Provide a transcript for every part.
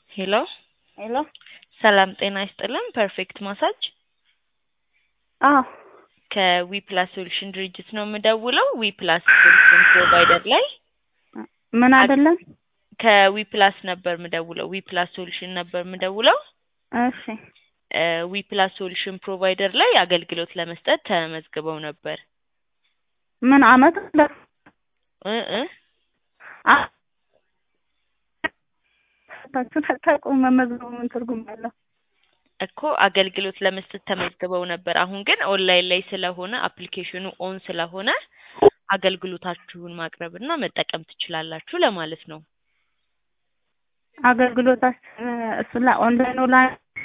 ሄሎ ሄሎ ሰላም ጤና ይስጥልን። ፐርፌክት ማሳጅ አዎ ከዊ ፕላስ ሶሉሽን ድርጅት ነው የምደውለው። ዊ ፕላስ ሶሉሽን ፕሮቫይደር ላይ ምን አይደለም? ከዊ ፕላስ ነበር የምደውለው። ዊ ፕላስ ሶሉሽን ነበር የምደውለው። እሺ ዊ ፕላስ ሶሉሽን ፕሮቫይደር ላይ አገልግሎት ለመስጠት ተመዝግበው ነበር ምን አመት ለ እ እ አ- ታችሁ ታውቁ መመዝገቡ ምን ትርጉም አለው? እኮ አገልግሎት ለመስጠት ተመዝግበው ነበር። አሁን ግን ኦንላይን ላይ ስለሆነ አፕሊኬሽኑ ኦን ስለሆነ አገልግሎታችሁን ማቅረብና መጠቀም ትችላላችሁ ለማለት ነው። አገልግሎታችን እሱ ላይ ኦንላይን ላይ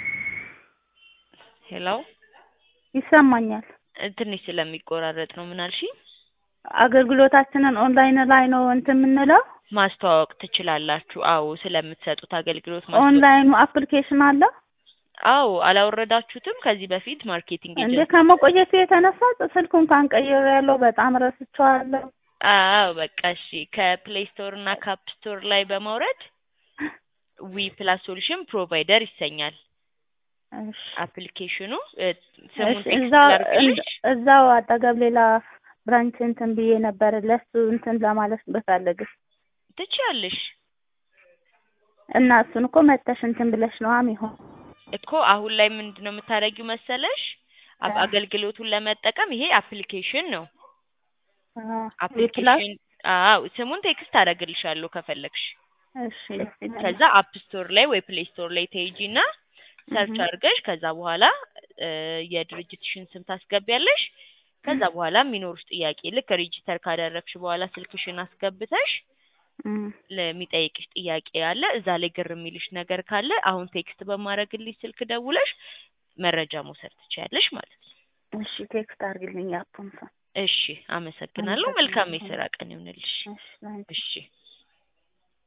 ሄሎ ይሰማኛል። እ፣ ትንሽ ስለሚቆራረጥ ነው። ምን አልሽኝ? አገልግሎታችንን ኦንላይን ላይ ነው እንትን የምንለው። ማስተዋወቅ ትችላላችሁ። አዎ ስለምትሰጡት አገልግሎት ማስተዋወቅ ኦንላይኑ አፕሊኬሽን አለ አዎ አላወረዳችሁትም ከዚህ በፊት ማርኬቲንግ እንዴ? ኤጀንት ከመቆየቱ የተነሳ ስልኩ እንኳን ቀይሬ ያለው በጣም ረስቼዋለሁ። አዎ በቃ እሺ ከፕሌይ ስቶር እና ካፕ ስቶር ላይ በማውረድ ዊ ፕላስ ሶሉሽን ፕሮቫይደር ይሰኛል እሺ አፕሊኬሽኑ እ፣ ስሙን እሺ፣ ቴክስት እዛው ላድርግልሽ እዛው አጠገብ ሌላ ብራንች እንትን ብዬ ነበር ለሱ እንትን ለማለት ብፈልግ ትችያለሽ እና እሱን እኮ መተሽ እንትን ብለሽ ነው የሚሆን እኮ አሁን ላይ ምንድን ነው የምታደርጊው መሰለሽ አብ- አ- አገልግሎቱን ለመጠቀም ይሄ አፕሊኬሽን ነው ፕላስ አፕሊኬሽን አዎ ስሙን ቴክስት አደርግልሻለሁ ከፈለግሽ እሺ ደስ ይላል። ከዛ አፕ ስቶር ላይ ወይ ፕሌይ ስቶር ላይ ትሄጂና ሰርች እህ። አድርገሽ ከዛ በኋላ እ፣ የድርጅትሽን ስም ታስገቢያለሽ። ከዛ በኋላ የሚኖሩሽ ጥያቄ ልክ ሬጂስተር ካደረግሽ በኋላ ስልክሽን አስገብተሽ እም፣ ለሚጠይቅሽ ጥያቄ አለ እዛ ላይ ግር የሚልሽ ነገር ካለ አሁን ቴክስት በማድረግልሽ ስልክ ደውለሽ መረጃ መውሰድ ትችያለሽ ማለት ነው። እሺ ቴክስት አድርግልኝ አፑን ሰው እሺ አመሰግናለሁ። መልካም የስራ ቀን ይሁንልሽ። እሺ ላንቺ እሺ